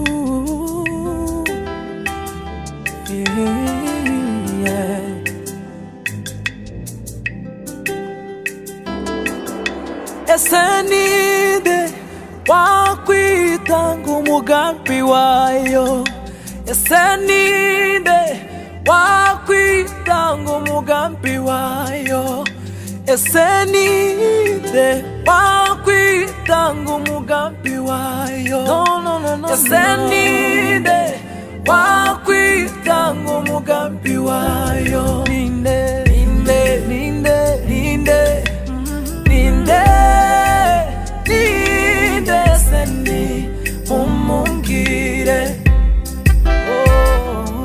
Ooh, yeah. ese ni nde wakwitanga umugambi wayo ese ni nde wakwitanga umugambi wayo ese ni nde wakwitanga umugambi wayo no, no, no, no, ese no. ni nde wakwitanga umugambi wayo ninde ninde ninde ninde ninde ninde se ni mumumbwire Oh,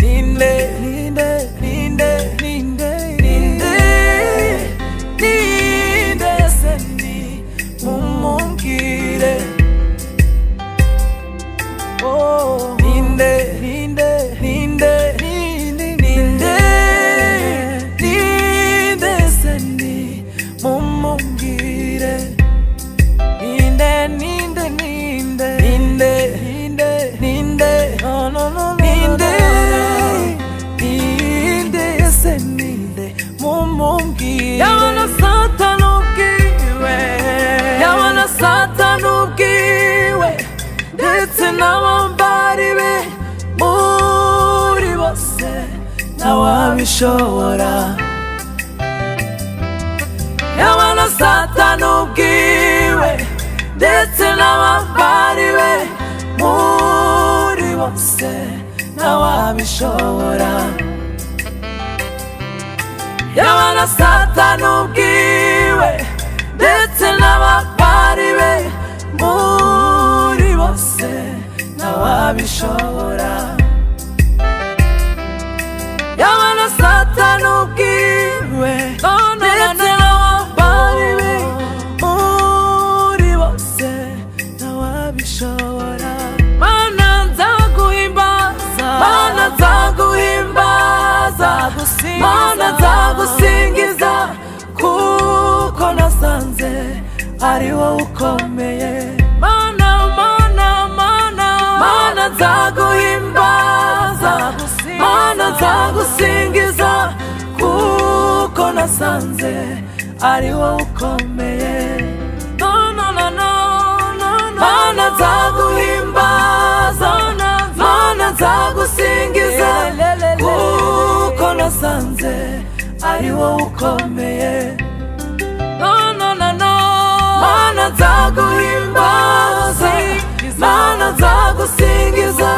ninde ninde ninde ninde ninde ninde se ni mumumbwire Oh, ninde ninde ninde ninde ninde ninde se ni mumumbwire Ninde, ninde, ninde, ninde, ninde, ninde, no, no, no, no, ninde, ninde, ese ninde, mumumbwire. Yabana satani ubwiwe, yabana satani ubwiwe, ndetse n'abambari be, muri bose, ntawabishobora. yabana satani ubwiwe ndetse n'abambari be muri bose ntawabishobora yabana satani ubwiwe ndetse n'abambari be muri bose ntawabishobora yabana satani ubwiwe ndetse n'abambari be muri bose ntawabishobora mana nzaguhimbaza mana nzaguhimbaza mana nzagusingiza kuko nasanze ari wowe ukomeye mana mana mana mana nzaguhimbaza mana nzagusingiza kuko nasanze ari wowe ukomeye no, no, no, no, no, no. mana nzaguhimbaza mana nzagusingiza kuko nasanze ari wowe ukomeye no, no, no, no. Mana nzaguhimbaza, mana nzagusingiza,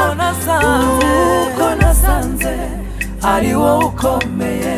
kuko nasanze ari wowe ukomeye.